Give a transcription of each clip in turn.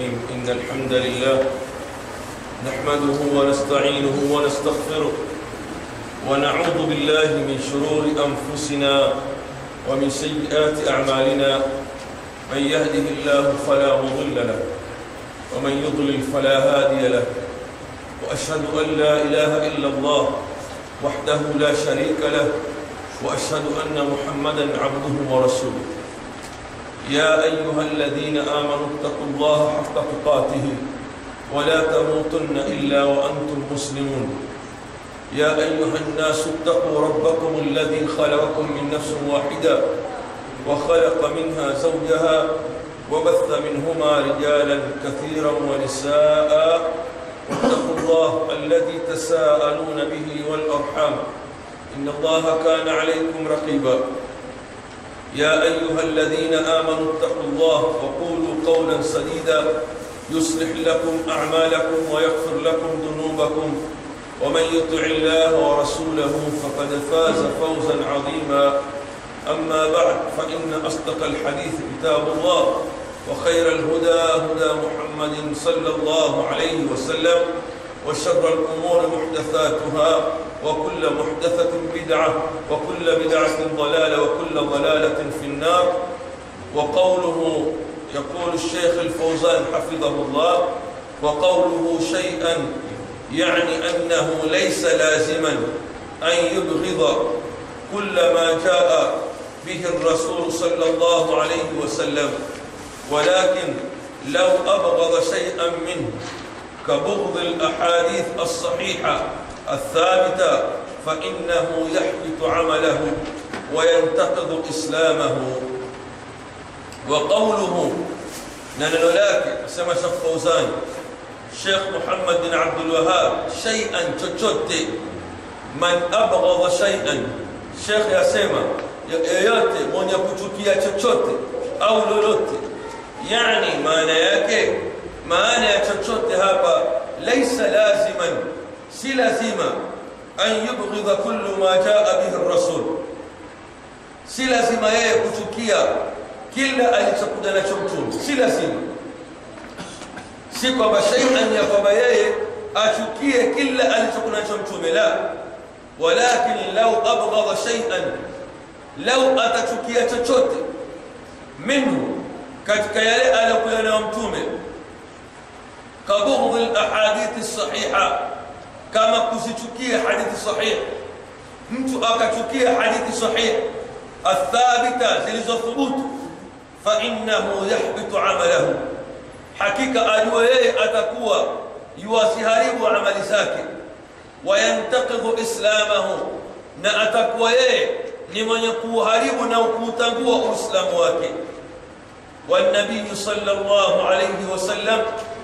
الرحيم إن الحمد لله نحمده ونستعينه ونستغفره ونعوذ بالله من شرور أنفسنا ومن سيئات أعمالنا من يهده الله فلا مضل له ومن يضلل فلا هادي له وأشهد أن لا إله إلا الله وحده لا شريك له وأشهد أن محمدا عبده ورسوله يا أيها الذين آمنوا اتقوا الله حق تقاته ولا تموتن إلا وأنتم مسلمون يا أيها الناس اتقوا ربكم الذي خلقكم من نفس واحدة وخلق منها زوجها وبث منهما رجالا كثيرا ونساء واتقوا الله الذي تساءلون به والأرحام إن الله كان عليكم رقيبا يا أيها الذين آمنوا اتقوا الله وقولوا قولا سديدا يصلح لكم أعمالكم ويغفر لكم ذنوبكم ومن يطع الله ورسوله فقد فاز فوزا عظيما أما بعد فإن أصدق الحديث كتاب الله وخير الهدى هدى محمد صلى الله عليه وسلم وشر الأمور محدثاتها وكل محدثة بدعة وكل بدعة ضلالة وكل ضلالة في النار وقوله يقول الشيخ الفوزان حفظه الله وقوله شيئا يعني أنه ليس لازما أن يبغض كل ما جاء به الرسول صلى الله عليه وسلم ولكن لو أبغض شيئا منه كبغض الأحاديث الصحيحة الثابتة فإنه يحبط عمله وينتقض إسلامه وقوله ننلولاك سما شيخ فوزان شيخ محمد بن عبد الوهاب شيئا chochote man abghadha shay'an Sheikh yasema yeyote mwenye kuchukia chochote au lolote yani maana yake maana ya chochote hapa laisa laziman si lazima an yubghidha kullu ma jaa bihi ar-rasul si lazima yeye kuchukia kila alichokuja nacho mtume si lazima si kwamba shay'an ya kwamba yeye achukie kila alichokuja nacho mtume la walakin law abghadha shay'an law atachukia chochote minhu katika yale aliyokuja nayo mtume كبغض الاحاديث الصحيحه كما كسيchukia hadithi sahih mtu akachukia hadithi sahih athabita zilizothubutu fa innahu yahbitu amalahu hakika ajua yeye atakuwa yuwasiharibu amali zake wayantaqidu islamahu na atakuwa yeye ni mwenye kuharibu na kuutangua uislamu wake والنبي صلى الله عليه وسلم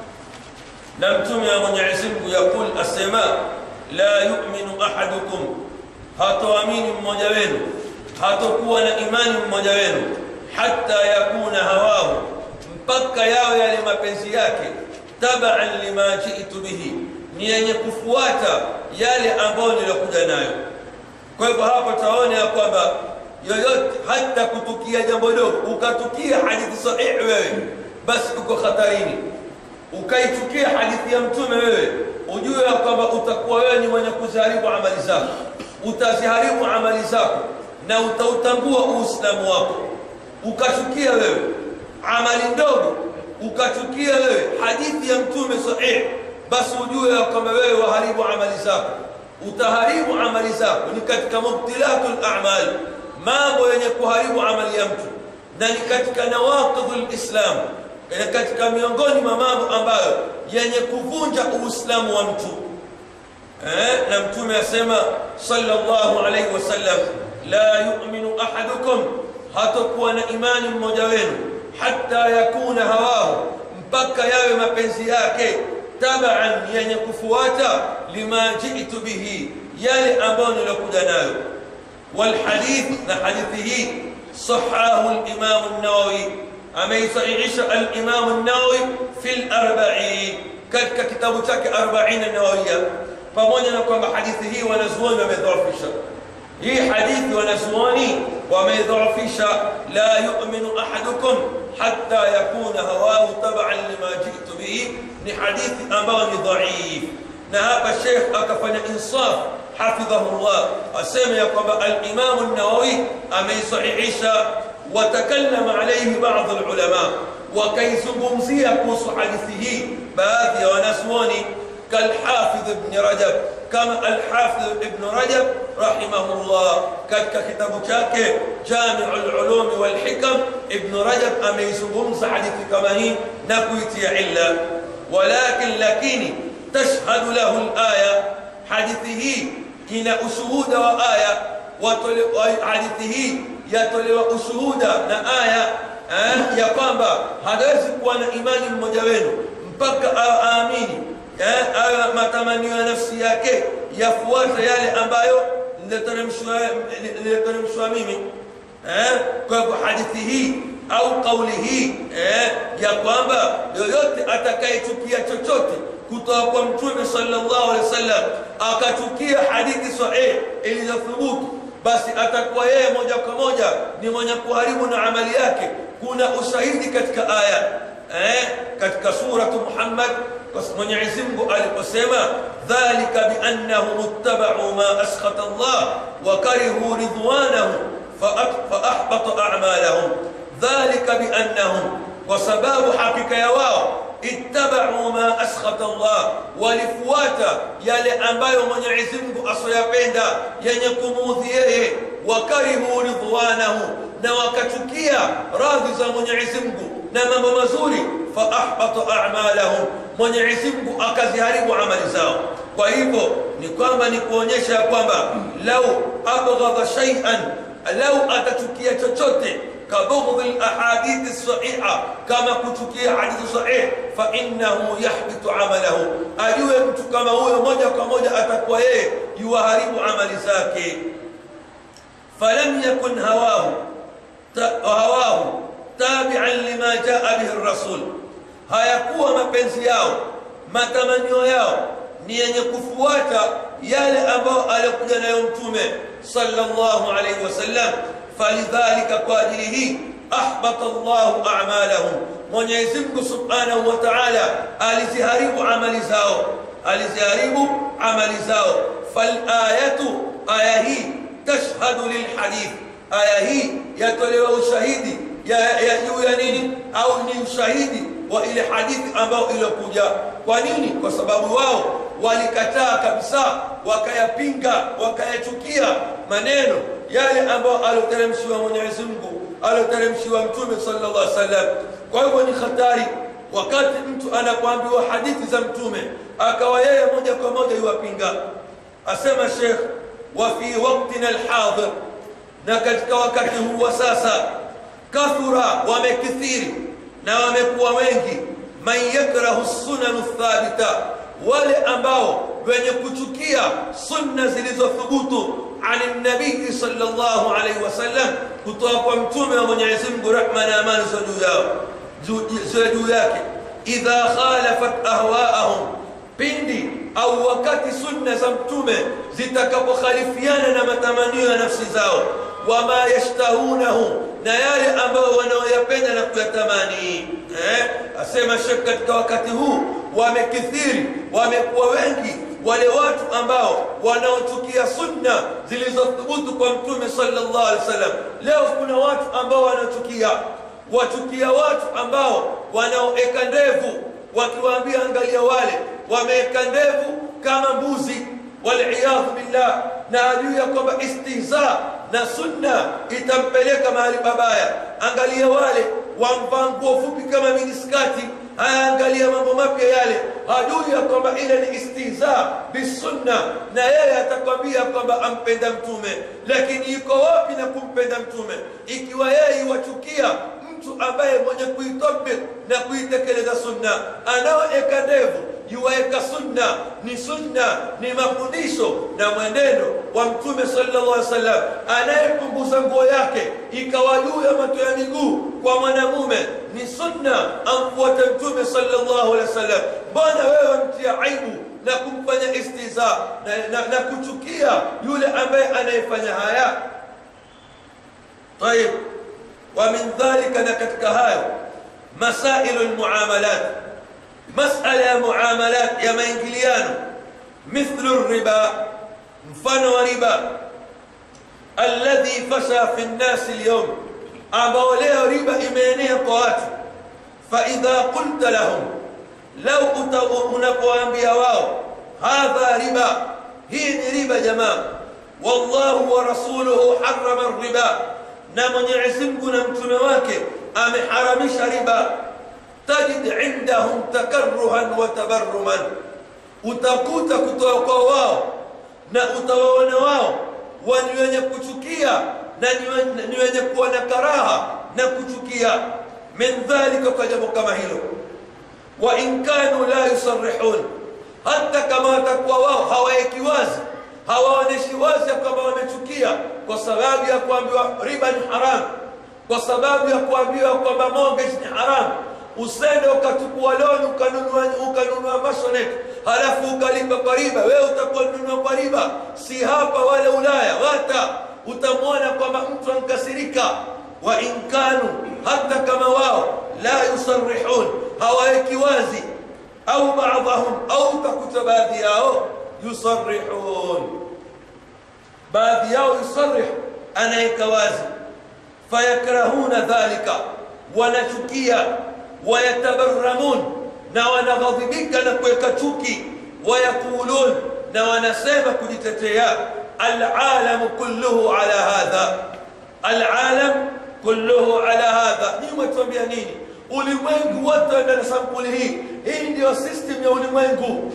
na mtume wa Mwenyezi Mungu yakul asema la yu'minu ahadukum hatoamini mmoja wenu hatokuwa na imani mmoja wenu hatta yakuna hawahu mpaka yawe yale mapenzi yake tabaan lima jitu bihi ni yenye kufuata yale ambayo nilokuja nayo kwa hivyo hapa taona ya kwamba yoyote hata kutukia jambo dogo ukatukia hadithi sahihi wewe basi uko hatarini ukaichukia hadithi ya mtume wewe ujue ya kwamba utakuwa wewe ni mwenye kuziharibu amali zako utaziharibu amali zako na utautambua uislamu wako ukachukia wewe amali ndogo ukachukia wewe hadithi ya mtume sahihi basi ujue ya kwamba wewe waharibu amali zako utaharibu amali zako ni katika mubtilatul a'mal mambo yenye kuharibu amali ya mtu na ni katika nawaqidul islam katika miongoni mwa mambo ambayo yenye kuvunja uislamu wa mtu eh, na mtume asema sallallahu alayhi wasallam la yu'minu ahadukum hatakuwa na imani mmoja wenu hatta yakuna hawahu mpaka yawe mapenzi yake tabaan yenye kufuata lima jitu bihi yale ambayo nilokuja nayo والحديث نحديثه صحاه الإمام النووي أميصحيح الإمام النووي في الأربعين كتك كتاب تك أربعين النووية pamoja na kwamba hadithi hii wanazuoni wamedhoofisha hii hadithi wanazuoni wameidhoofisha la yu'minu ahadukum hatta yakuna hawahu taban lima jitu hii ni hadithi ambayo ni dhaif na hapa shekh akafanya insaf hafidhahullah asema ya kwamba alimamu nawawi ameisahihisha watakallama alaihi baadhi lulama wakaizungumzia kuhusu hadithi hii baadhi ya wanazuoni كالحافظ ابن رجب كما الحافظ ابن رجب رحمه الله كتاب شاكي جامع العلوم والحكم ابن رجب أميزهم حديث كما هي نكويت علة ولكن لكني تشهد له الآية حديثه إن أشهود وآية حديثه يتولي أشهود نآية ya kwamba hawezi kuwa na imani mmoja wenu mpaka aamini awe matamanio ya nafsi yake yafuate yale ambayo niliteremshwa mimi kwa hivyo hadithi hii au kauli hii ya kwamba yoyote atakayechukia chochote kutoka kwa mtume sallallahu alaihi wasallam akachukia hadithi sahihi ilizothubutu basi atakuwa yeye moja kwa moja ni mwenye kuharibu na amali yake kuna ushahidi katika aya eh, katika suratu muhammad mwenyezi mungu aliposema dhalika biannahum ittabau ma askhata allah wa karihu ridwanahu faahbata amalahum dhalika biannahum kwa sababu hakika ya wao ittabau ma askhata Allah, walifuata yale ambayo Mwenyezi Mungu asoyapenda yenye kumuudhi yeye, wakarihu ridwanahu, na wakachukia radhi za Mwenyezi Mungu na mambo mazuri, faahbata a'malahum, Mwenyezi Mungu akaziharibu amali zao. Kwa hivyo ni kwamba ni kuonyesha ya kwamba lau abghadha shay'an, lau atachukia chochote كبغض الأحاديث الصحيحة كما كتكي حديث صحيح فإنه يحبط عمله أجوه mtu kama huyo moja kwa moja atakuwa yeye yuharibu amali zake فلم يكن هواه هواه تابعا لما جاء به الرسول hayakuwa mapenzi yao matamanio yao ni yenye kufuata yale ambayo alikuja nayo mtume sallallahu alaihi wasallam falidhalika kwa ajili hii ahbata llahu amalahum mwenyezi mungu subhanahu wa taala aliziharibu amali zao aliziharibu amali zao falayatu aya hii tashhadu lilhadith aya hii yatolewa ushahidi ya juu ya nini au ni ushahidi wa ile hadithi ambayo iliyokuja kwa nini kwa sababu wao walikataa kabisa wakayapinga wakayachukia maneno yale ambayo alioteremshiwa Mwenyezi Mungu alioteremshiwa Mtume sallallahu alaihi wasallam. Kwa hivyo ni hatari wakati mtu anapoambiwa hadithi za Mtume akawa yeye moja kwa moja yuwapinga. Asema Sheikh, wa fi waqtina alhadir, na katika wakati huu wa sasa, kathura, wamekithiri na wamekuwa wengi, man yakrahu sunanu thabita, wale ambao wenye kuchukia sunna zilizothubutu ani nabii sallallahu alaihi wasallam kutoka kwa mtume wa Mwenyezi Mungu, rehma na amani za juu yao ziwe juu yake. Idha khalafat ahwaahum, pindi au wakati sunna za mtume zitakapokhalifiana na matamanio ya nafsi zao, wama yashtahunahu, na yale ambayo wanaoyapenda na kuyatamani. Eh, asema Sheikh, katika wakati huu wamekithiri, wamekuwa wengi wale watu ambao wanaochukia sunna zilizothubutu kwa mtume sallallahu alaihi wasallam. Leo kuna watu ambao wanachukia wachukia watu ambao wanaoeka ndevu, wakiwaambia angalia, wale wameweka ndevu kama mbuzi, waliyadhu billah, na ajui ya kwamba istihza na sunna itampeleka mahali pabaya. Angalia wale wamvaa nguo fupi kama miniskati hayaangalia mambo mapya yale, hajui ya kwamba ile ni istihza bisunna, na yeye atakwambia kwamba ampenda Mtume, lakini yuko wapi na kumpenda Mtume ikiwa yeye iwachukia mtu ambaye mwenye kuitabik na kuitekeleza sunna, anaoeka ndevu yuwaeka sunna, ni sunna, ni mafundisho na mwenendo wa Mtume sallallahu alaihi wasallam, anayepunguza nguo yake ikawa juu ya mato ya miguu kwa mwanamume ni sunna, amfuate Mtume sallallahu alaihi wasallam. Mbona wewe mtia aibu na kumfanya istiza na, na, na kuchukia yule ambaye anayefanya haya? Tayib, wa min dhalika, na katika hayo masailu lmuamalat, masala ya muamalat ya maingiliano mithlu riba mfano wa riba alladhi fasha fi nnasi lyum ambao leo riba imeenea kwa watu faidha qulta lahum lau unapoambia wao hadha riba hii ni riba jamaa wallahu wa rasuluhu harama riba na mwenyezi mungu na mtume wake ameharamisha riba tajid indahum takarruhan wa tabarruman utakuta kutoka kwa wao na utawaona wao ni wenye kuchukia na ni wenye kuwa na karaha na kuchukia min dhalika kwa jambo kama hilo wa in kanu la yusarihun hata kama watakuwa wao hawaeki wazi hawaoneshi wazi ya kwamba wamechukia kwa sababu ya kuambiwa riba ni haramu kwa sababu ya kuambiwa kwamba mortgage ni haramu usende ukachukua loni ukanunua ukanunua masonet halafu ukalipa kwa riba wewe utakuwa nunua kwa riba si hapa wala ulaya wata utamwona kwamba mtu ankasirika wa in kanu hata kama wao la yusarihun hawaeki wazi au baadhahum au utakuta baadhi yao yusarihun baadhi yao yusarih anaweka wazi fayakrahuna dhalika wanachukia wayatabarramun na wanaghadhibika na kuweka chuki wayaqulun na wanasema kujitetea alalamu kulluhu ala hadha alalam kulluhu ala hadha ni umetuambia nini ulimwengu wote wenda na sampuli hii hii ndio system ya ulimwengu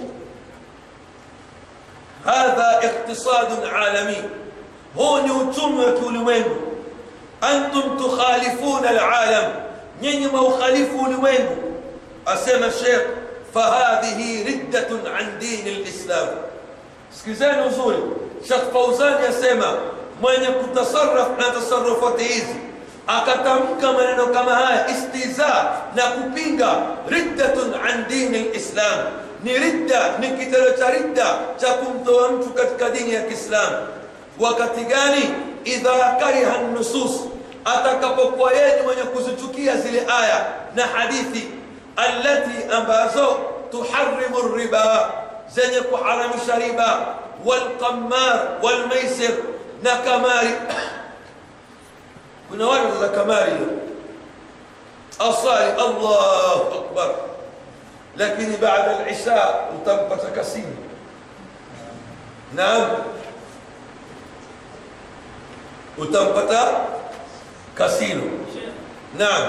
hadha iqtisadun alami huu ni uchumi wa kiulimwengu antum tukhalifuna alalam nyinyi maukhalifu ulimwengu asema shekh fahadhihi riddatun an dini lislam sikizeni uzuri shekh fauzani asema mwenye kutasaraf na tasarufati hizi akatamka maneno kama haya istiza na kupinga riddatun an dini lislam ni ridda ni kitendo cha ridda cha kumtoa mtu katika dini ya kiislamu wakati gani idha kariha nusus atakapokuwa yeye ni mwenye kuzichukia zile aya na hadithi allati ambazo tuharimu riba zenye kuharamisha riba walqamar walmaisir na kamari kuna watu za kamari asali allahu akbar lakini baada alisha utampata kasini naam utampata kasino naam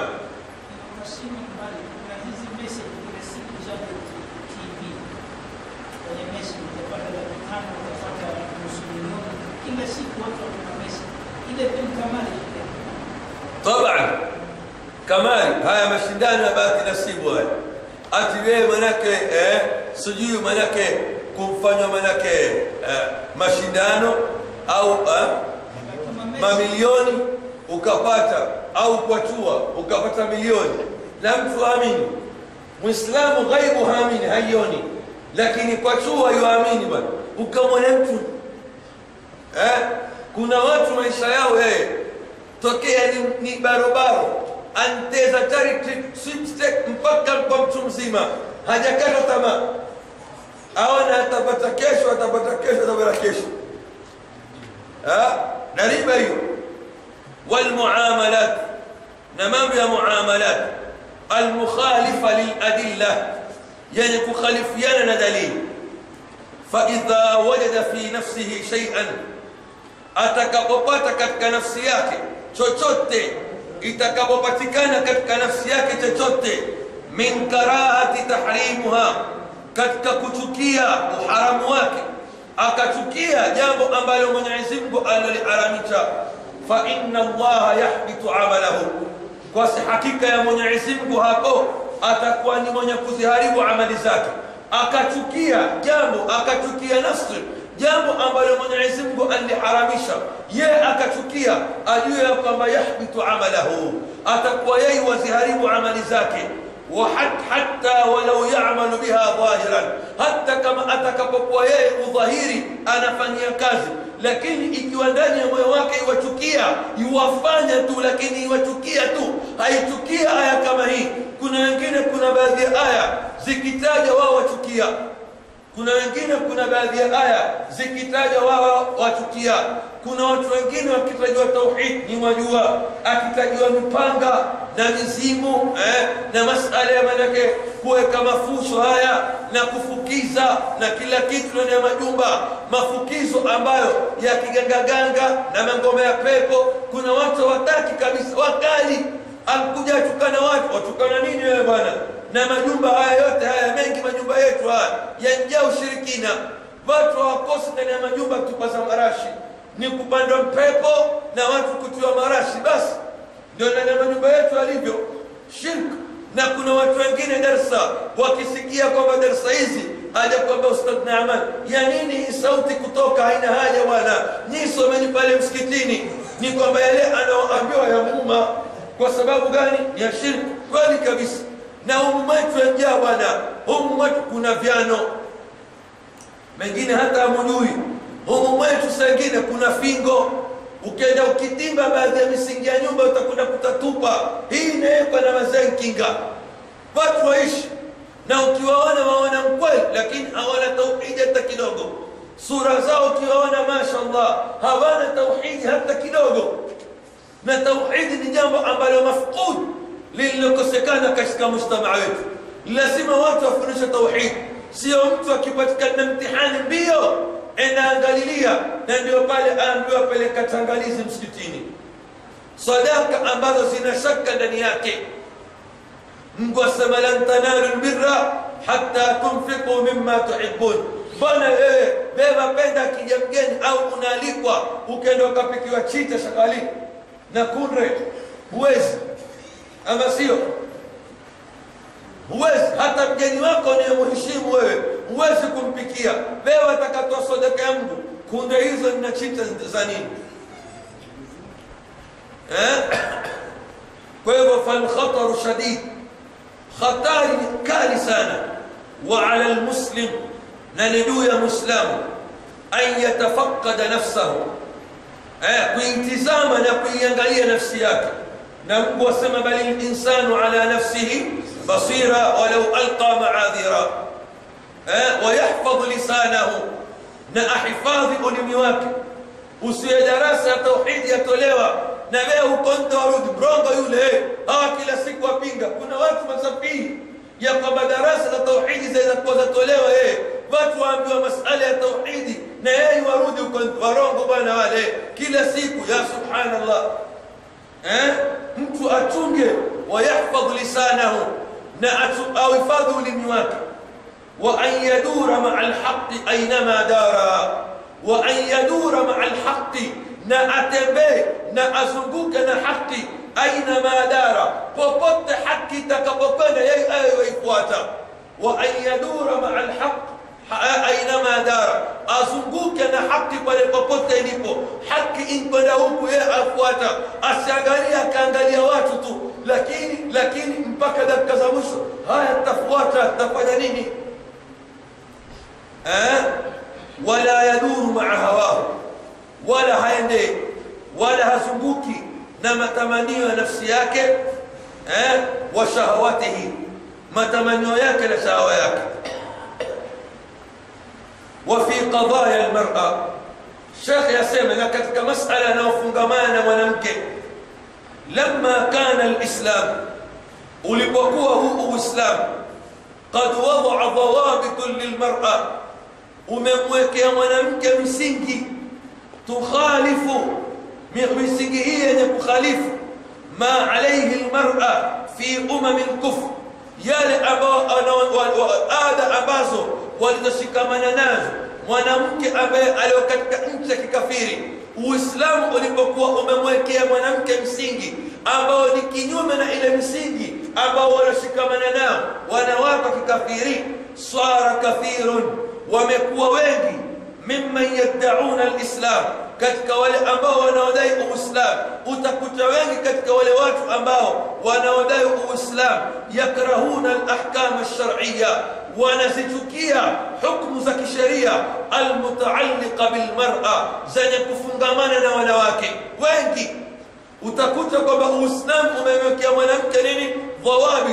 طبعا kamari haya mashindano ya bahati nasibu haya ati wewe manake eh, sijui manake kumfanywa manake eh, mashindano au eh, mamilioni ukapata au kwachua ukapata milioni na mtu amini mwislamu ghaibu haamini haioni lakini kwachua yuamini bwana ukamwona mtu eh? kuna watu maisha yao eh, tokea ni, ni barobaro anteza charity sweepstake mpaka kwa mtu mzima hajakata tamaa aona atapata kesho atapata kesho atapata kesho na riba hiyo walmuamalat na mambo ya muamalat almukhalifa liladilla yenye kukhalifiana na dalili faidha wajada fi nafsihi shaian atakapopata katika nafsi yake chochote itakapopatikana katika nafsi yake chochote min karahati tahrimuha katika kuchukia uharamu wake akachukia jambo ambalo mwenyezi mungu aloliharamisha fa inna allaha yahbitu amalahu kwa si hakika ya mwenyezi mungu hapo atakuwa ni mwenye kuziharibu amali zake akachukia jambo akachukia nafsi jambo ambalo mwenyezi mungu aliharamisha ye akachukia ajue ya kwamba yahbitu amalahu atakuwa yeye waziharibu amali zake حتى ولو يعمل بها ظاهرا حتى كما atakapokuwa yeye udhahiri anafanyia kazi lakini ikiwa ndani ya moyo wake iwachukia iwafanya tu lakini iwachukia tu haichukia aya kama hii kuna wengine kuna baadhi ya aya zikitaja wao wachukia kuna wengine kuna baadhi ya aya zikitaja wao wachukia kuna watu wengine wakitajwa tauhid ni wajua akitajwa mipanga na mizimu eh, na masala ya manake kuweka mafuso haya na kufukiza na kila kitu ndani ya majumba mafukizo ambayo ya kigangaganga na mangoma ya pepo kuna watu hawataki kabisa wakali alikuja atukana watu watukana nini wewe bwana na majumba haya yote haya mengi majumba yetu haya yajaa ushirikina watu hawakosi ndani ya majumba kutupaza marashi ni kupandwa mpepo na watu kutiwa marashi basi ndio ndani ya majumba yetu alivyo shirk na kuna watu wengine darsa wakisikia kwamba darsa hizi haja kwamba ustadh Naaman ya nini hii sauti kutoka haina haja bwana nyinyi someni pale msikitini ni kwamba yale anaoambiwa ya umma kwa sababu gani ya shirk kweli kabisa na humu mwetu yajaa bwana humu mwetu kuna vyano mengine hata hamujui humu mwetu sengine kuna fingo ukenda ukitimba baadhi ya misingi ya nyumba utakwenda kutatupa hii inawekwa na mazenkinga watu waishi na ukiwaona waona mkweli lakini hawana tauhidi hata kidogo sura zao ukiwaona mashallah hawana tauhidi hata kidogo na tauhidi ni jambo ambalo mafqud lililokosekana katika mujtamaa wetu lazima watu wafundishe tauhidi sio mtu akipatikana na mtihani mbio enaangalilia na ndio pale aambiwa peleka tangalizi msikitini sadaka ambazo zina shaka ndani yake mungu asema lan tanalu lbirra hatta tunfiqu mimma tuhibun bwana wewe beba penda akija mgeni au unaalikwa ukenda ukapikiwa chita shakali na kunre huwezi ama sio huwezi hata mgeni wako ni muheshimu wewe huwezi kumpikia wewe atakatoa sadaka ya Mungu kunde hizo nina chita za nini eh? kwa hivyo falkhataru shadid khatari ni kali sana wa ala almuslim na ni juu ya muislamu an yatafaqada nafsahu eh, kuitizama na kuiangalia nafsi yake na Mungu asema bali linsanu ala nafsihi basira walau alqa maadhira eh, wayahfadh lisanahu na ahifadhi ulimi wake usiwe darasa ya tauhidi yatolewa na wewe uko nje warudi brongo yule hawa kila siku wapinga kuna watu masafiri ya kwamba darasa la tauhidi zaweza kuwa zatolewa yeye watu waambiwa masala ya tauhidi na yeye warudi uko warongo bwana wale kila siku ya subhanallah eh? mtu achunge wayahfadh lisanahu na auhifadhi ulimi wake wa an yadura maa alhaqi ainama dara wa an yadura maa alhaqi na atembee na azunguke na haki ainama dara popote haki itakapokwenda yeye ayo waifuata wa an yadura maa alhaq ainama dara azunguke na haki pale popote ilipo haki inkwenda huku yeye afuata asiangalia akaangalia watu tu lakini lakini mpaka dakika za mwisho haya tafuata tafanya nini eh? wala yaduru maa hawahu wala haende wala hazunguki na matamanio ya nafsi yake eh? wa shahawatihi matamanio yake na shahawa yake وفي قضايا المرأة شيخ يسمى لكتك مسألة نوفنغمان ونمك لما كان الإسلام ulipokuwa huu uislamu qad wadaa dhawabitun lilmar'a umemwekea mwanamke msingi tukhalifu misingi hii yenye kukhalifu ma alaihi lmar'a fi umami lkufr yale ambao ada ambazo walizoshikamana nazo mwanamke ambaye alio katika nchi ya kikafiri uislamu ulipokuwa umemwekea mwanamke msingi ambao ni kinyume na ile msingi ambao wanashikamana nao wanawake wa kikafiri swara kathirun wamekuwa wengi mimman yaddauna alislam katika wale ambao wanaodai uislamu utakuta wengi katika wale watu ambao wanaodai uislamu yakrahuna alahkam alshar'iyya wanazichukia hukmu za kisheria almutaalliqa bilmar'a zenye kufungamana na wanawake wengi utakuta kwamba uislamu umemwekea mwanamke nini dhawabit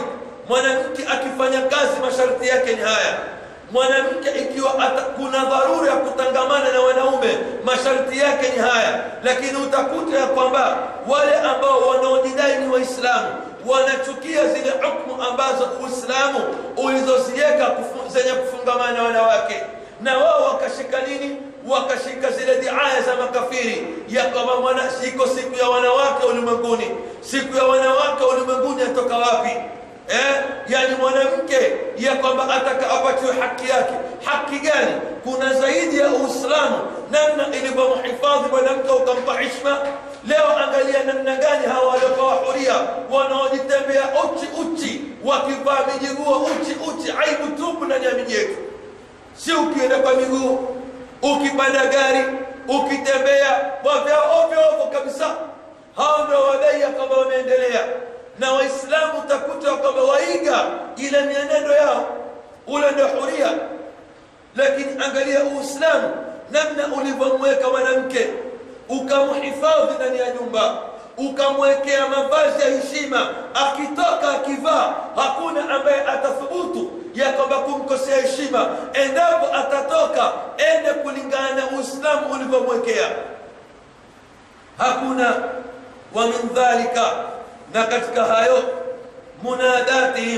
mwanamke akifanya kazi masharti yake ni haya mwanamke ikiwa ata, kuna dharura ya kutangamana na wanaume masharti yake ni haya lakini utakuta ya kwamba wale ambao wanaojidai ni waislamu wanachukia zile hukmu ambazo uislamu ulizoziweka kufu, zenye kufungamana na wanawake na wao wakashika nini wakashika zile diaya za makafiri ya kwamba mwana iko siku ya wanawake ulimwenguni siku ya wanawake ulimwenguni atoka wapi eh? yani mwanamke ya kwamba ataka apatiwe haki yake haki gani kuna zaidi ya uislamu namna ilivyomhifadhi mwanamke ukampa hishma leo angalia namna gani hawa waliopewa huria wanaojitembea uchi uchi wakivaa mijiguo uchi uchi aibu tupu ndani ya miji yetu si ukienda kwa miguu ukipanda gari ukitembea wavya ovyo ovyo kabisa hao ndio wadai ya kwamba wameendelea na waislamu utakuta kwamba waiga ile mienendo yao ule ndio huria lakini angalia uislamu namna ulivyomweka mwanamke ukamhifadhi ndani ya nyumba ukamwekea mavazi ya heshima akitoka akivaa hakuna ambaye atathubutu ya kwamba kumkosea heshima endapo atatoka ende kulingana na uislamu ulivyomwekea hakuna wa min dhalika na katika hayo munadatihim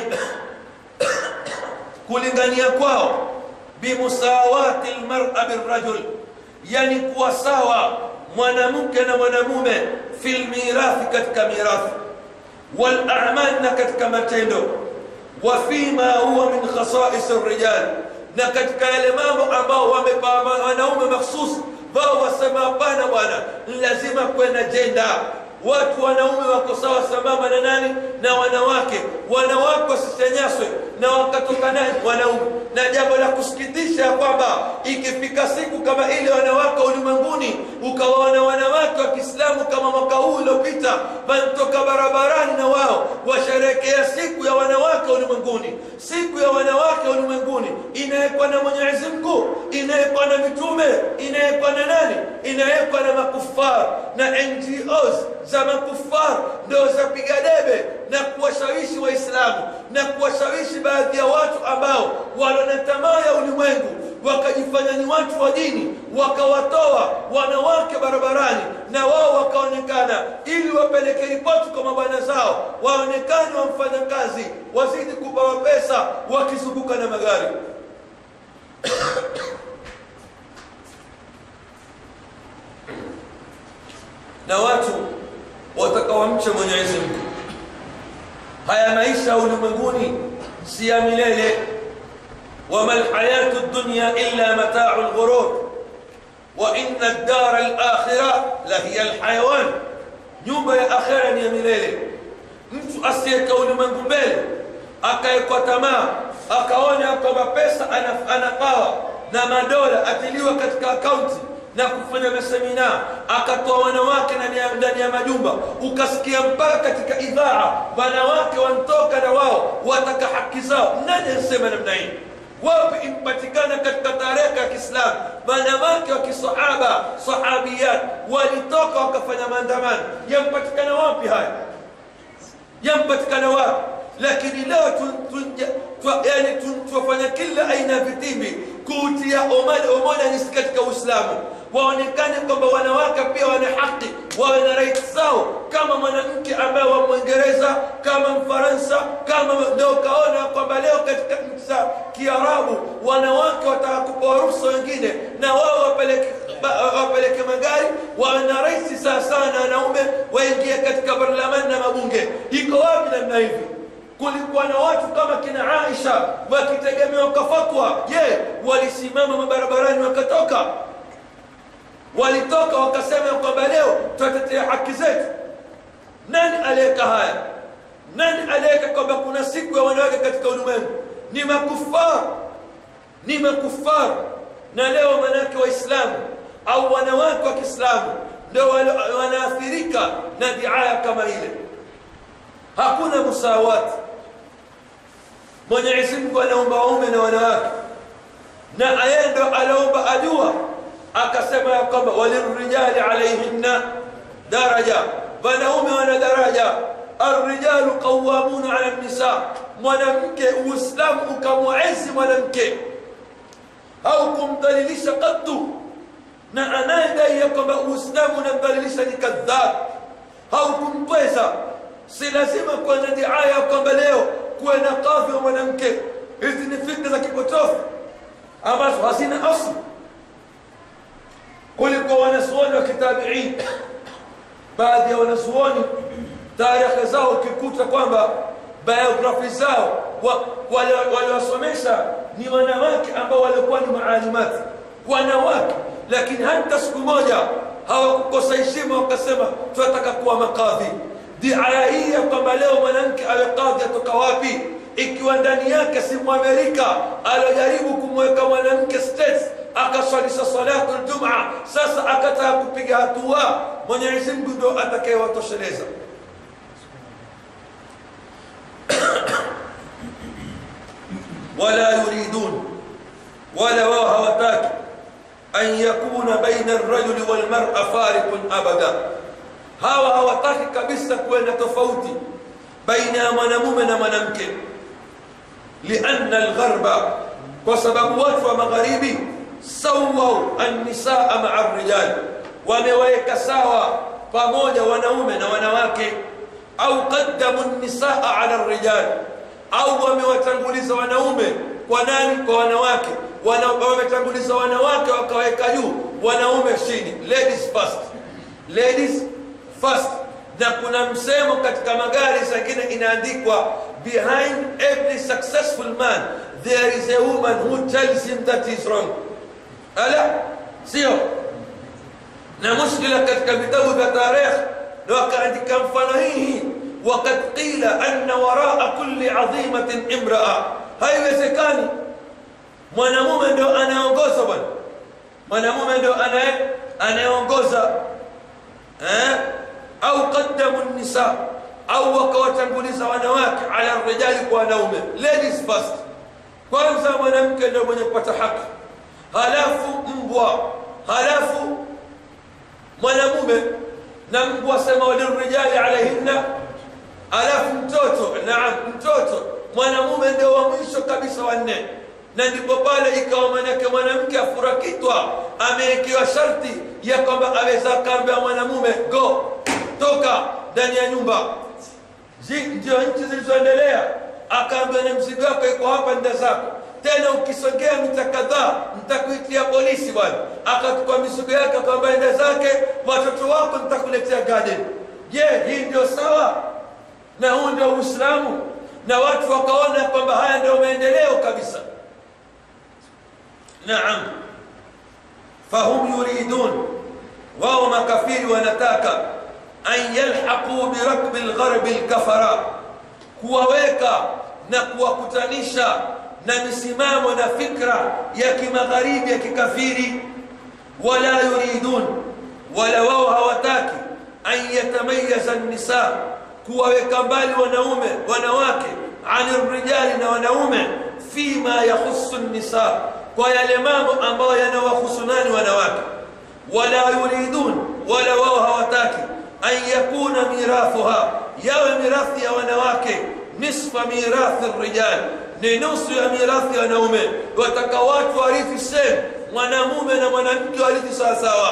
kulingania kwao bimusawati lmara birrajul yani kuwa sawa mwanamke na mwanamume fi lmirathi katika mirathi walamal na katika matendo wa fima huwa min khasais rijal na katika yale mambo ambao wamepa wanaume makhsus wao wasema hapana bwana lazima kwenda jenda watu wanaume wako sawa sambamba na nani na wanawake wanawake wasisenyaswe na wakatoka nani wanaume na jambo la kusikitisha ya kwamba ikifika siku kama ile wanawake ulimwenguni ukawaona wanawake wa kiislamu kama mwaka huu uliopita wanatoka barabarani na wao washerekea siku ya wanawake ulimwenguni siku ya wanawake ulimwenguni inawekwa na mwenyezi mungu inawekwa na mitume inawekwa na nani inawekwa na makufar na ngos za makufar ndio zapiga debe na kuwashawishi waislamu na kuwashawishi baadhi ya watu ambao wana tamaa ya ulimwengu wakajifanya ni watu wa dini wakawatoa wanawake barabarani na wao wakaonekana ili wapeleke ripoti kwa mabwana zao waonekane wamfanya kazi wazidi kupawa pesa wakizunguka na magari na watu watakawamcha mwenyezi mungu haya maisha ulimwenguni si ya milele wama lhayatu dunya illa matau lghurur wa inna ddara lakhira lahiya lhayawan nyumba ya akhira ni ya milele mtu asiyeka ulimwengu mbele akaekwa tamaa akaona kwamba pesa anapawa na madola atiliwa katika akaunti na kufanya masemina akatoa wanawake ndani ya majumba ukasikia mpaka katika idhaa wanawake wantoka na wao wataka haki zao nani anasema namna hii wapi impatikana katika tarehe ya kiislamu wanawake wa kisahaba sahabiyat walitoka wakafanya maandamano yampatikana wapi haya yampatikana wapi lakini leo yani tuwafanya kila aina ya vitimbi kuutia umoja katika uislamu waonekane kwamba wanawake pia wana haki wawe na right zao kama mwanamke ambaye wa mwingereza kama mfaransa kama ndio ukaona kwamba leo katika nchi za kiarabu wanawake wataka kupewa ruhusa wengine na wao wapeleke wapeleke magari wawe na raisi sawa sawa na wanaume waingie katika parlamani na mabunge iko wapi namna hivi kulikuwa na watu kama kina aisha wakitegemewa kwa fatwa je walisimama mabarabarani wakatoka walitoka wakasema kwamba leo tutatetea haki zetu nani aliyeka haya nani aliyeka kwamba kuna siku ya wanawake katika ulimwengu ni makufar ni makufar na leo manake waislamu au wanawake wa kiislamu ndio wanaathirika na diaya kama ile hakuna musawati mwenyezi mungu anaomba waume na wanawake na yeye ndo aliomba ajua akasema ya kwamba walirijali alaihinna daraja wanaume wana daraja الرجال قوامون على النساء mwanamke uislamu ukamwezi mwanamke au kumdhalilisha katu na anayedai ya kwamba uislamu unamdhalilisha ni kadhab au kumpweza si lazima kuwa na diaya ya kwamba leo kuwe na kadhi wa mwanamke hizi ni fikra za kipotofu ambazo hazina asli kuliko wanazuoni wa kitabiin baadhi ya wanazuoni tarehe zao ukikuta kwamba biografi zao waliwasomesha wa, ni wanawake ambao walikuwa ni maalimati wanawake lakini hata siku moja hawakukosa heshima wakasema tunataka kuwa makadhi diaya hii ya kwamba leo mwanamke awe kadhi atoka wapi ikiwa ndani yake si mwamerika aliojaribu kumweka mwanamke states akaswalisha salatu ljumaa sasa akataka kupiga hatua mwenyezi mungu ndo atakayewatosheleza wala yuridun wala wao hawataki an yakuna baina rajuli walmara fariqun abada hawa hawataki kabisa kuenda tofauti baina ya mwanamume na mwanamke lianna algharba kwa sababu watu wa magharibi sawau annisaa maa rijali wamewaweka sawa pamoja wanaume na wanawake au qaddamu nisaa ala rijali au wamewatanguliza wanaume kwa nani kwa wanawake Wana, wametanguliza wanawake wakaweka juu wanaume chini ladies first ladies first na kuna msemo katika magari zingine inaandikwa behind every successful man there is a woman who tells him that is wrong ala sio na mushkila katika vitabu vya tarehe na wakaandika mfano hii wakad qila anna waraa kulli adhimatin imraa haiwezekani mwanamume ndio anayeongoza bwana mwanamume ndio anayeongoza eh? au qaddamu nisa au wakawatanguliza wanawake ala rijali kwa wanaume ladies first kwanza mwanamke ndio mwenye kupata haki halafu mbwa halafu mwanamume na mbwa sema walirijali alaihinna alafu mtoto naam mtoto mwanamume ndio wa mwisho kabisa wanne na ndipo pale ikawa manake mwanamke afurakitwa amewekewa sharti ya kwamba aweza akaambia mwanamume go toka ndani ya nyumba ndio nchi zilizoendelea akaambia na mzigo wako iko hapa nda zako tena ukisogea mita kadhaa nitakuitia polisi bwana akachukua mizigo yake akamwambia enda zake watoto wako nitakuletea garden je hii ndio sawa na huu ndio uislamu na watu wakaona kwamba haya ndio maendeleo kabisa naam fahum yuridun wao makafiri wanataka an yalhaqu birakbi lgharbi lkafara kuwaweka na kuwakutanisha na misimamo na fikra ya kimagharibi ya kikafiri wala yuridun wala wao hawataki an yatamayaza nisa kuwaweka mbali wanaume wanawake ani rijali na wanaume fima yahusu nisa kwa yale mambo ambayo yanawahusu nani wanawake wala yuridun wala wao hawataki an yakuna mirathuha yawe mirathi ya wanawake nisfa mirathi rijali ni nusu ya mirathi ya wanaume wataka watu warithi sehemu mwanamume na mwanamke warithi sawasawa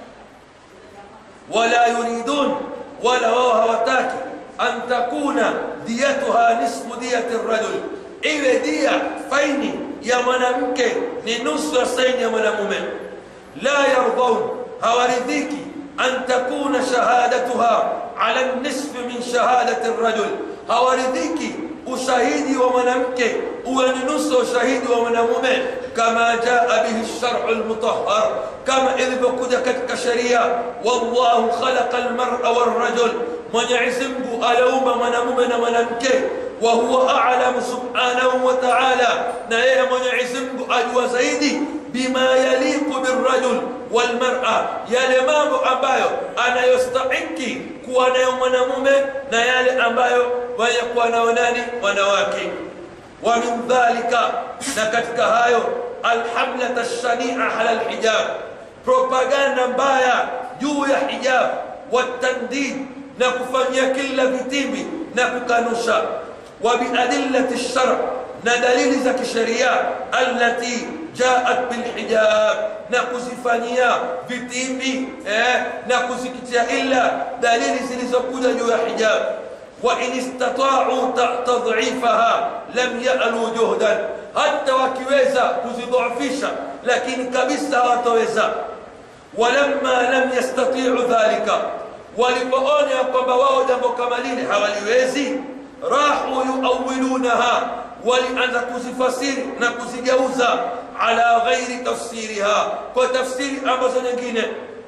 wala yuridun wala wao hawataki an takuna diyatuha nisfu diyati rajul iwe dia faini ya mwanamke ni nusu ya saini ya mwanamume la yardaun hawaridhiki an takuna shahadatuha ala nisfi min shahadati rajul hawaridhiki ushahidi wa mwanamke uwe ni nusu ushahidi wa mwanamume kama jaa bihi sharu lmutahar kama ilivyokuja katika sheria wallahu khalaqa lmara walrajul mwenyezi mungu aliumba mwanamume na mwanamke wa huwa alamu subhanahu wa taala na yeye mwenyezi mungu ajua zaidi bima yaliqu birrajul walmara yale mambo ambayo anayostahiki kuwa nayo mwanamume na yale ambayo wayakuwa nayo nani wanawake wa min dhalika na katika hayo alhamlata lshania ala lhijab propaganda mbaya juu ya hijab watandid na kufanyia kila vitimbi na kukanusha وبأدلة الشرع ندليل زك الشريعة التي جاءت بالحجاب نكوزفانيا vitimbi eh, na kuzikitia illa dalili zilizokuja juu ya hijab وإن استطاعوا تضعيفها لم يألوا جهدا حتى wakiweza kuzidhoofisha lakini kabisa hawataweza walamma lam yastati'u dhalika walipoona kwamba wao jambo kama lile hawaliwezi rahu yuawilunaha walianza kuzifasiri na kuzigeuza ala ghairi tafsiriha kwa tafsiri ambazo nyingine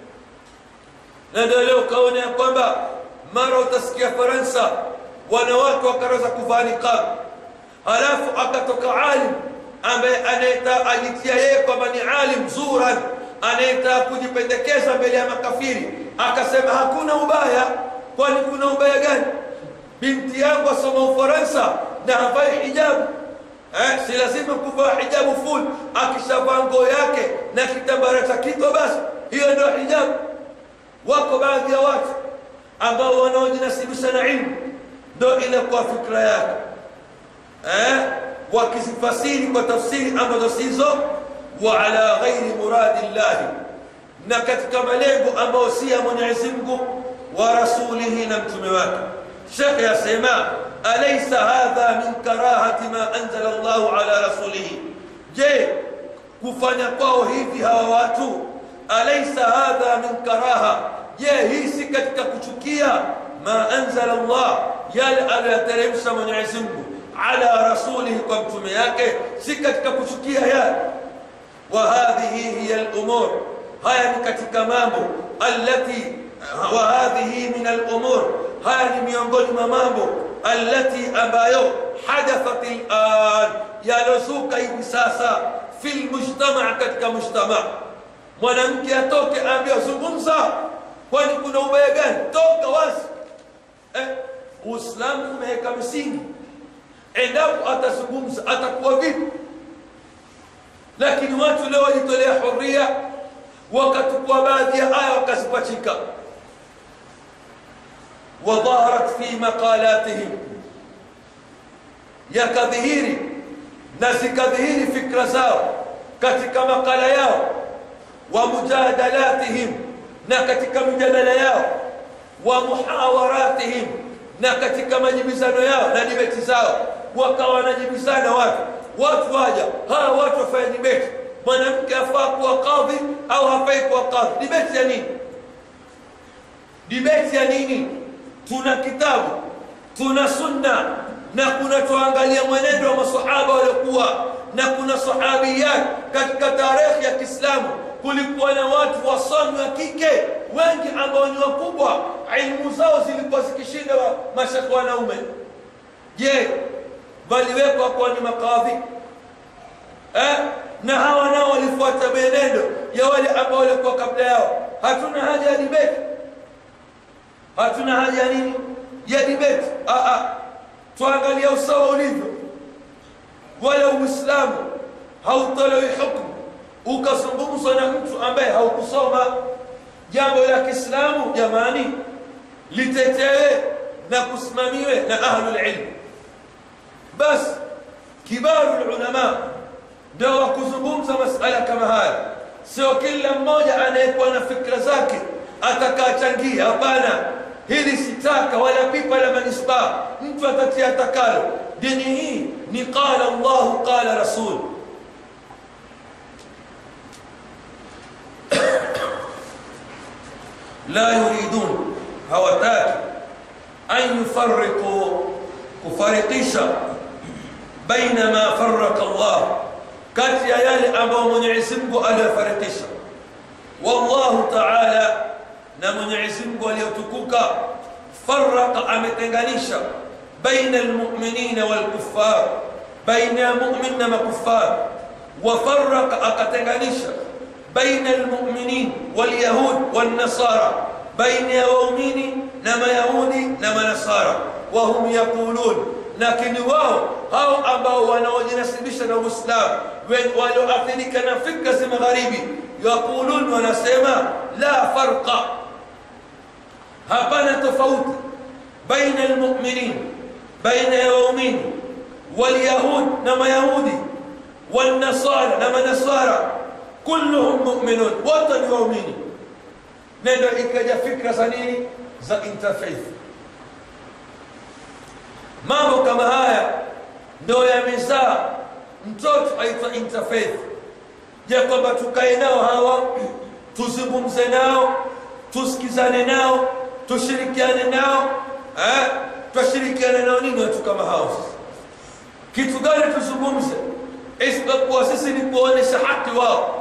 na ndio leo ukaona ya kwamba mara utasikia faransa wanawake wakaweza kuvaa niqab halafu akatoka alim ambaye anaita ajitia yeye kwamba ni alim zuran anaita kujipendekeza mbele ya makafiri akasema hakuna ubaya kwani kuna ubaya gani binti yangu asoma ufaransa na havai hijabu eh, si lazima kuvaa hijabu full akishavaa nguo yake na kitambara cha kito basi hiyo ndio hijabu wako baadhi ya watu ambao wanaojinasibisha na ilmu ndo ile kwa fikra yake eh, wakizifasiri kwa tafsiri ambazo sizo wa ala ghairi muradi llahi na katika malengo ambayo si ya mwenyezi mungu wa rasulihi na mtume wake shekhe yasema alaysa hadha min karahati ma anzala llahu ala rasulihi je kufanya kwao hivi hawa watu alaysa hadha min karaha je hii si katika kuchukia ma anzala llah yale aliyoteremsha mwenyezi mungu ala rasulihi kwa mtume yake si katika kuchukia yale wa hadhihi hiya lumur haya ni katika mambo allati wa hadhihi min alumur haya ni miongoni mwa mambo allati ambayo hadathat lan yalozuka hivi sasa fi lmujtamaa katika mujtamaa mwanamke atoke aambia zungumza kwani kuna ubaya gani toka wazi eh, uislamu umeweka misingi endapo atazungumza atakuwa vipi lakini watu leo wajitolea huria wakachukua baadhi ya aya wakazipachika wadhaharat fi maqalatihim yakadhihiri na zikadhihiri fikra zao katika makala yao wa mujadalatihim na katika mijadala yao wa muhawaratihim na katika majibizano yao na dibeti zao wakawa wanajibizana watu watu waja hawa watu wafanya dibeti mwanamke afaa kuwa kadhi au hafai kuwa kadhi dibeti ya nini dibeti ya nini tuna kitabu tuna sunna na kuna tuangalia mwenendo wa masahaba waliokuwa na kuna sahabiyat katika tarehe ya kiislamu kulikuwa na watu wasomi wa kike wengi ambao ni wakubwa ilmu zao zilikuwa zikishinda mashekhe wanaume je waliwekwa kuwa ni makadhi eh? na hawa nao walifuata mienendo ya wale ambao walikuwa kabla yao hatuna haja ya dibeti hatuna haja ya nini ya dibeti tuangalia usawa ulivyo wala uislamu hautolewi hukmu ukazungumzwa na mtu ambaye haukusoma jambo la kiislamu jamani litetewe na kusimamiwe na ahlulilmu basi kibaru lulama ndio wa kuzungumza masala kama haya sio kila mmoja anayekuwa na fikra zake atakachangia hapana hili sitaka wala pipa la manispaa mtu atatia takalo dini hii ni qala llahu qala rasul la yuridun hawataki an yufariqu kufarikisha baina ma faraka llah kati ya yale ambayo mwenyezi mungu aliyofarikisha wallahu taala na mwenyezi mungu aliyotukuka faraka ametenganisha baina almuminina walkuffar baina ya mumin na makufar wafaraka akatenganisha baina almuminin walyahud walnasara baina ya waumini na mayahudi na manasara wahum yaqulun lakini wao hao ambao wanaojinasibisha na uislamu walioathirika na fikra za magharibi yaqulun wanasema la farqa hapana tofauti baina almuminin baina ya waumini walyahud na mayahudi والنصارى نما نصارى كلهم مؤمنون wote ni waumini nendo ikaja fikra za nini za interfaith mambo kama haya ndio yamezaa mtoto aitwa interfaith ya kwamba tukae nao hawa tuzungumze nao tusikizane nao tushirikiane nao eh? twashirikiane nao nini watu kama hao kitu gani tuzungumze isipokuwa sisi ni kuonesha haki wao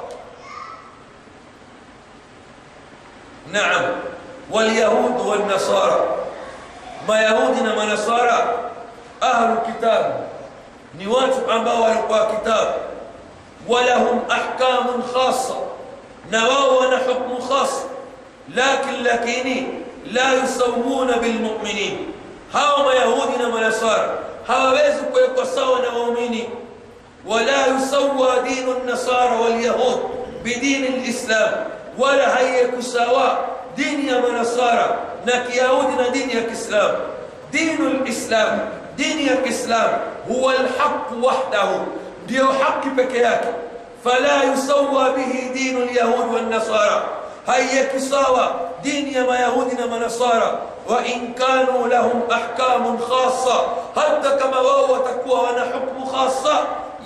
naam walyahud walnasara mayahudi na manasara ahlu kitabu ni watu ambao walikuwa kitabu walahum ahkamun khasa na wao wana hukmu khasa lakin lakini la yusawuna bilmuminin hawa mayahudi na manasara hawawezi kuwekwa sawa na waumini ولا يسوى دين النصارى واليهود بدين الإسلام ولا هي كساوى دين يا منصارى نك يهود دين يا كسلام دين الإسلام دين يا كسلام هو الحق وحده ديو حق بكياك فلا يسوى به دين اليهود والنصارى هيا كساوى دين يا ما يهودنا منصارى وإن كانوا لهم أحكام خاصة حتى كما وهو تكوى وانا حكم خاصة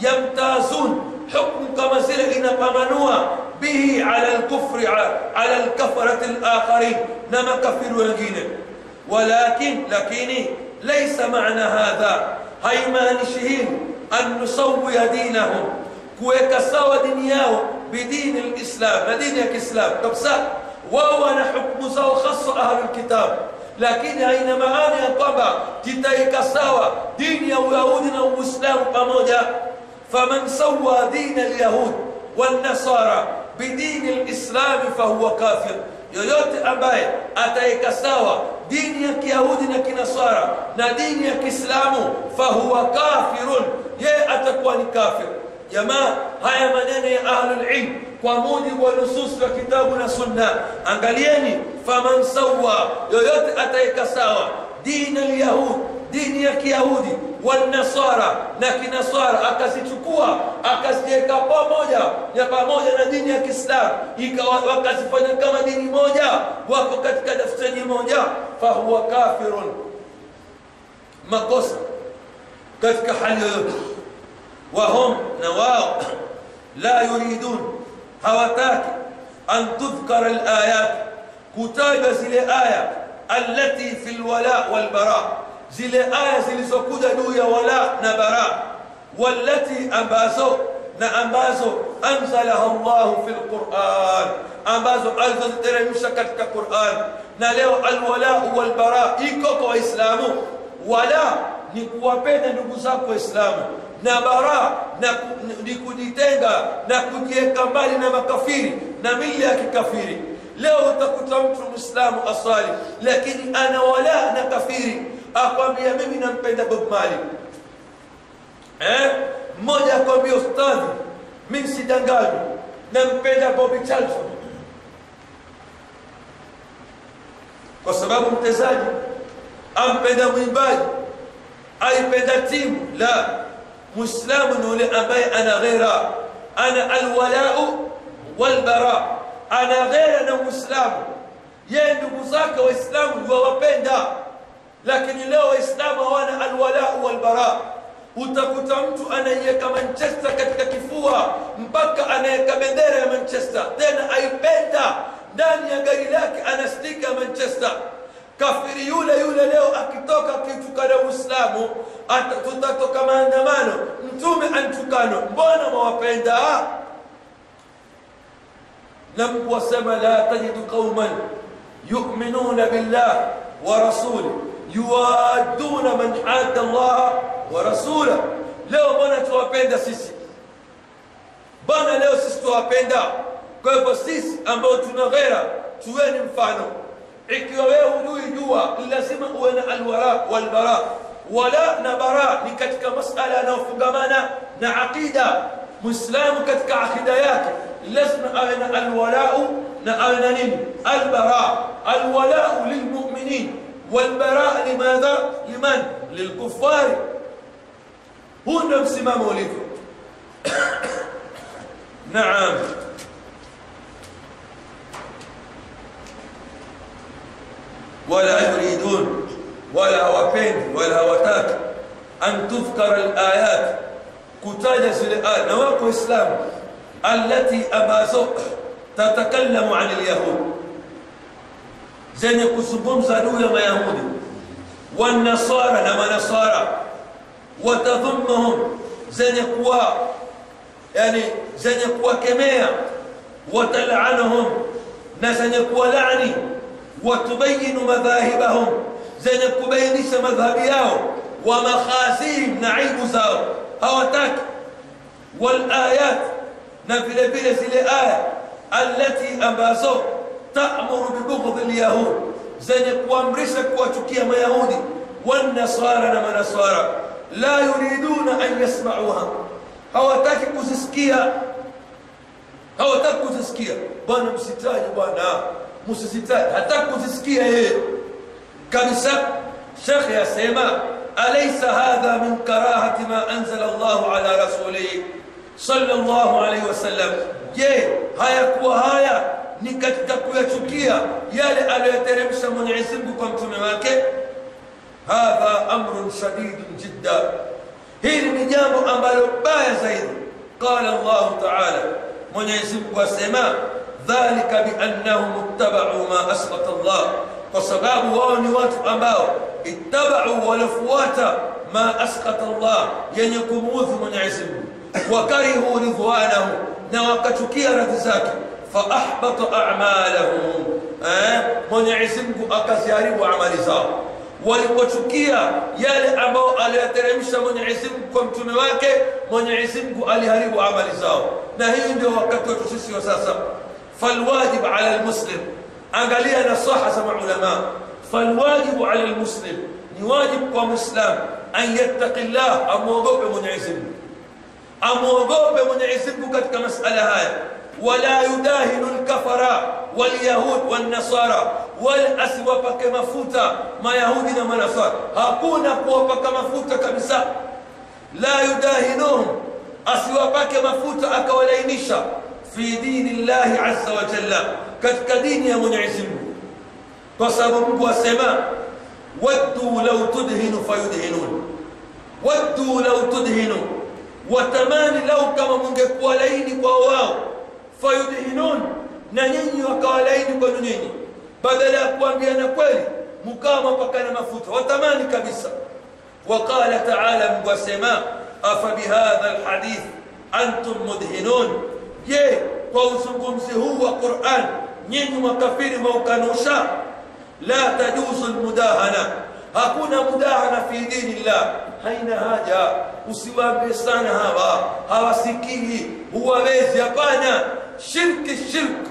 يمتازون حكم كما زل إنقمنوا به على الكفر على الكفرة الآخرين نما كفر wengine ولكن لكن ليس معنى هذا haimaanishi أن نسوي دينهم kuweka sawa dini yao bidini lislam na dini ya kiislam kabisa wao wana hukmu zao hasa ahlulkitab lakini haina maana ya kwamba titaika sawa dini ya uyahudi na uislamu pamoja فمن سوى دين اليهود والنصارى بدين الإسلام فهو كافر yoyote ambaye ataika sawa dini ya kiyahudi na kinasara na dini ya kiislamu fahuwa kafirun yeye atakuwa ni kafir jamaa haya maneno ya ahlulilm kwa mujibu wa nusus wa kitabu na sunna angalieni faman sawa yoyote ataika sawa dini lyahud dini ya kiyahudi wanasara na kinasara akazichukua akaziweka pamoja ya pamoja na dini ya kiislamu ikawa wakazifanya kama dini moja wako katika daftari moja fahuwa kafirun makosa katika hali yoyote wahum na wao la yuridun hawataki an tudhkara alayat kutajwa zile aya allati fi lwala walbara zile aya zilizokuja juu ya wala na bara wallati ambazo na ambazo anzalaha llahu fi lquran ambazo alizoziteremsha katika quran na leo alwalau walbara iko kwa waislamu wala ni kuwapenda ndugu zako waislamu na bara na ni kujitenga na kujiweka mbali na makafiri na mili ya kikafiri leo utakuta mtu mwislamu asali lakini ana wala na kafiri akwambia mimi nampenda bob mali eh? mmoja akwambia ustadhi mimi sidanganywa nampenda bobi charlton kwa sababu mtezaji ampenda mwimbaji aipenda timu la muislamu ni yule ambaye ana ghera ana alwalau walbara ana ghera na muislamu yeye ndugu zake waislamu wawapenda lakini leo waislamu hawana alwalau walbara utakuta mtu anaiweka manchester katika kifua mpaka anaweka bendera ya manchester tena aipenda ndani ya gari lake ana stika ya manchester kafiri yule yule leo akitoka akitukana uislamu tutatoka maandamano mtume antukano mbona mwawapenda na mungu wasema la tajidu qauman yuminuna billah wa rasuli yuwaduna man hada llaha wa rasula leo mbona tuwapenda sisi mbona leo sisi tuwapenda kwa hivyo sisi ambao tuna ghera tuweni mfano ikiwa wewe hujui jua lazima uwe na alwala walbara wala na bara ni katika masala yanayofungamana na aqida muislamu katika aqida yake lazima awe na alwalau na awe na nini albara alwalau lilmuminin والبراء لماذا لمن lilkufari huu ndio msimamo ulivyo naam wala yuridun wala hawapendi wala hawataki an tudhkara alayat kutaja zile aya na wako waislamu allati ambazo tatakallamu an alyahud zenye kuzungumza juu ya mayahudi wanasara na manasara watadhumuhum zenye kuwa yani zenye kuwakemea watalanuhum na zenye kuwalani watubayinu madhahibahum zenye kubainisha madhhabi yao wa makhazihim na aibu zao hawataki walayat na vile vile zile aya allati ambazo ta'muru bibughdhi alyahud zenye kuamrisha kuwachukia mayahudi wanasara na manasara la yuriduna an yasmauha hawataki kuzisikia hawataki kuzisikia bwana msitaji bwana msisitaji hataki kuzisikia yeye kabisa shekhe yasema alaysa hadha min karahati ma anzala Allahu ala rasulihi sallallahu alayhi wasallam je hayakuwa haya ni katika kuyachukia yale aliyoteremsha Mwenyezi Mungu kwa mtume wake hadha amrun shadidun jidda hili ni jambo ambalo baya zaidi qala Allah ta'ala Mwenyezi Mungu asema dhalika biannahum ittaba'u ma asqata Allah kwa sababu wao ni watu ambao ittaba'u walafuata ma asqata Allah yenye kumuudhi Mwenyezi Mungu wakarihu ridwanahu na wakachukia radhi zake faahbata a'malahum eh Mwenyezi Mungu akaziharibu amali zao walipochukia yale ambao aliyateremsha Mwenyezi Mungu kwa mtume wake Mwenyezi Mungu aliharibu amali zao na hii ndio wakati wetu sisi wa sasa falwajib ala almuslim angalia nasaha za maulama falwajib ala almuslim ni wajib kwa muislam an yattaqillah amwogope Mwenyezi Mungu amwogope Mwenyezi Mungu katika masala haya wala yudahinu alkafara walyahud walnasara wala asiwapake mafuta mayahudi na manasara hakuna kuwapaka mafuta kabisa la yudahinuhum asiwapake mafuta akawalainisha fi dini llahi azza wa jalla katika dini ya Mwenyezi Mungu kwa sababu Mungu asema waddu law tudhinu fayudhinun waddu law tudhinu watamani lau kama mungekuwa laini kwa wao fayudhinun na nyinyi wakawa laini kwenu nyinyi badala ya kuambiana kweli mkawa mapakana mafuta watamani kabisa وقال تعالى مقسما أفبهذا الحديث أنتم مدهنون je kwa uzungumzi huu wa Qur'an nyinyi makafiri maukanusha la tajuzu almudahana hakuna mudahana fi dinillah haina haja usiwaambie sana hawa hawasikii huwawezi hapana shirki shirk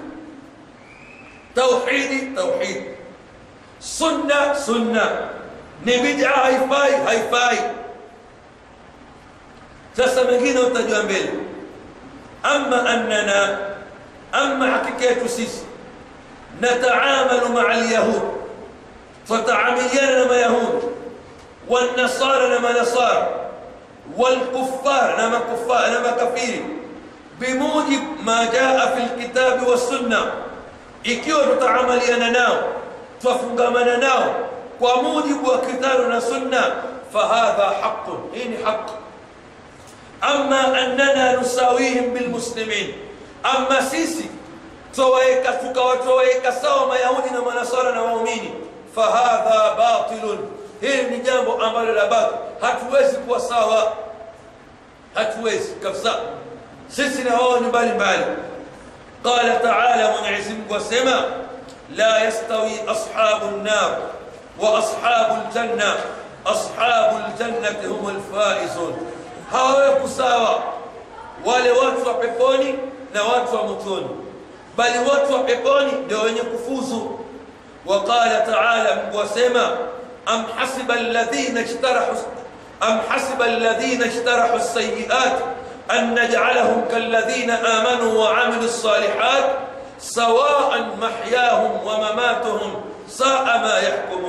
tauhidi tauhid sunna sunna ni bid'a haifai haifai sasa mengine utajua mbele أما أننا أما حقيقة سيس نتعامل مع اليهود فتعاملنا مع يهود والنصارى نما نصارى والكفار نما كفار نما كفير بموجب ما جاء في الكتاب والسنة ikiwa tutaamaliana nao twafungamana nao kwa mujibu wa kitabu na sunna fahadha haqun hii ni haqi أما أننا نساويهم بالمسلمين أما سيسي تويك تويك سوا ما يهودنا ونصارى ومؤمنين فهذا باطل hili ni jambo ambalo la baki hatuwezi kuwa sawa hatuwezi kabisa sisi na wao ni mbali mbali qala taala mwenyezi mungu asema la yastawi ashabu nnar wa ashabu ljanna ashabu ljannati hum lfaizun hawaweko sawa wale watu wa peponi na watu wa motoni bali watu wa peponi ndio wenye kufuzu وقال تعالى وسما أم حسب الذين اجترحوا أم حسب الذين اجترحوا السيئات أن نجعلهم كالذين آمنوا وعملوا الصالحات سواء محياهم ومماتهم ساء ما يحكمون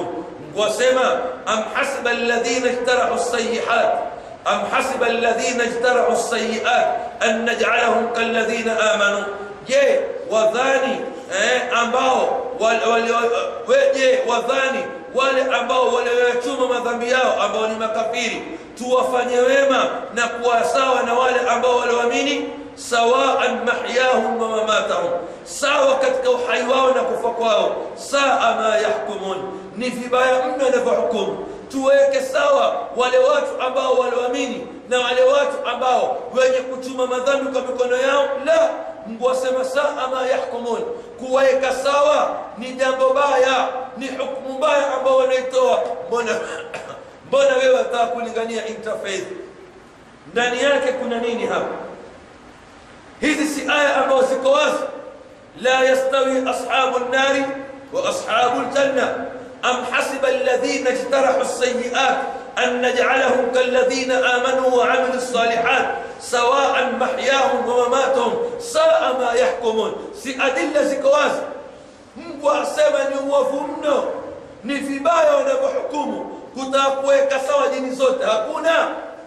wasema am hasiba alladhina ijtarahu as-sayyi'at am hasiba alladhina ijtarahu as-sayyi'at an naj'alahum kalladhina amanu je wadhani eh, ambao wale, wale, je wadhani wale ambao walioyachuma madhambi yao ambao ni makafiri tuwafanye wema na kuwa sawa na wale ambao walioamini sawaan mahyahum wa mamatahum sawa katika uhai wao na kufa kwao saa ma yahkumun ni vibaya mno inavyohukumu tuweke sawa wale watu ambao walioamini na wale watu ambao wenye kuchuma madhambi kwa mikono yao la mungu asema saa ma yahkumun kuweka sawa ni jambo baya ni hukumu mbaya ambao wanaitoa mbona mbona wewe wataka kulingania interfaith ndani yake kuna nini hapa hizi si aya ambazo ziko wazi la yastawi ashabu nnari wa ashabu ljanna am hasiba alladhina ijtarahu lsayiat an najcalahum kalladhina amanuu waamilu lsalihat sawaan mahyahum wa mamatahum saa ma yahkumun si adilla ziko wazi mungu asema ni uovu mno ni vibaya wanavyohukumu kutaka kuweka sawa dini zote hakuna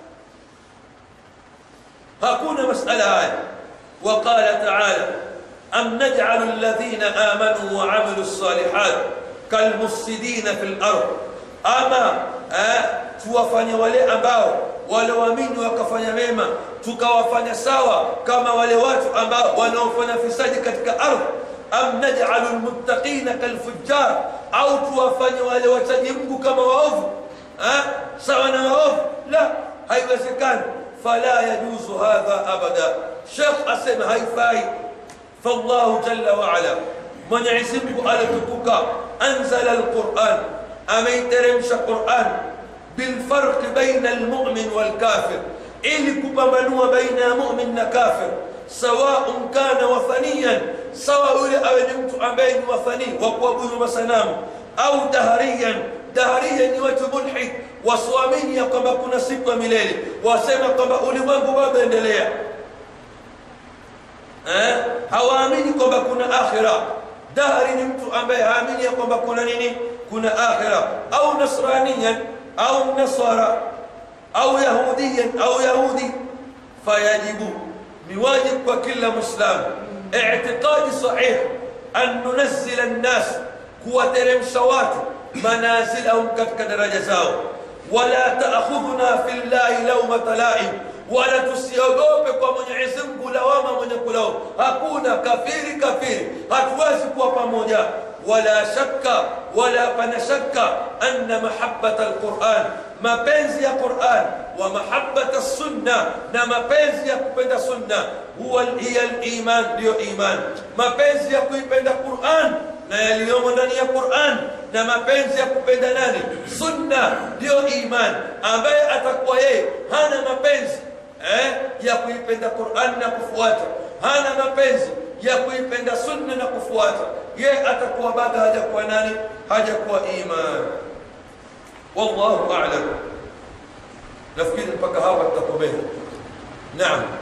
hakuna masala haya وقال تعالى أم نجعل الذين آمنوا وعملوا الصالحات كالمفسدين في الأرض أما tuwafanye wale ambao walioamini wakafanya mema tukawafanya sawa kama wale watu ambao wanaofanya fisadi katika ardhi am naj'alu almuttaqina kalfujjar au tuwafanye wale wachaji Mungu kama waovu sawa na waovu la haiwezekani فلا يجوز هذا أبدا شيخ أسم هيفاي فالله جل وعلا من يعزمك على تبكى أنزل القرآن أمن ترمش القرآن بالفرق بين المؤمن والكافر ili kupambanua baina ya mumin na kafir sawaun kana wathaniyan sawa yule awe ni mtu ambaye ni wathani wa kuabudu masanamu au dahariyan daharia ni watu mulhid wasiamini ya kwamba kuna siku ya milele wasema kwamba ulimwengu bado endelea eh? hawaamini kwamba kuna akhira dahari ni mtu ambaye haamini ya kwamba kuna nini kuna akhira au nasraniyan au nasara au yahudiyan au yahudi fayajibu ni wajib kwa kila muislamu اعتقاد صحيح أن ننزل الناس kuwateremsha watu manazilahum katika daraja zao wala taakhudhuna fi llahi laumata laim wala tusiogope kwa mwenyezi mungu lawama mwenye kulao hakuna kafiri kafiri hatuwezi kuwa pamoja wala shakka wala pana shakka anna mahabbata alquran mapenzi ya quran wa mahabbata sunna na mapenzi ya kupenda sunna huwa hiya liman ndiyo iman mapenzi ya kuipenda quran na yaliyomo ndani ya Qur'an na mapenzi ya kupenda nani sunna ndiyo iman ambaye atakuwa yeye hana mapenzi eh, ya kuipenda Qur'an na kufuata hana mapenzi ya kuipenda sunna na kufuata yeye atakuwa bado hajakuwa nani hajakuwa iman wallahu a'lam nafikiri mpaka hapa tutakomea naam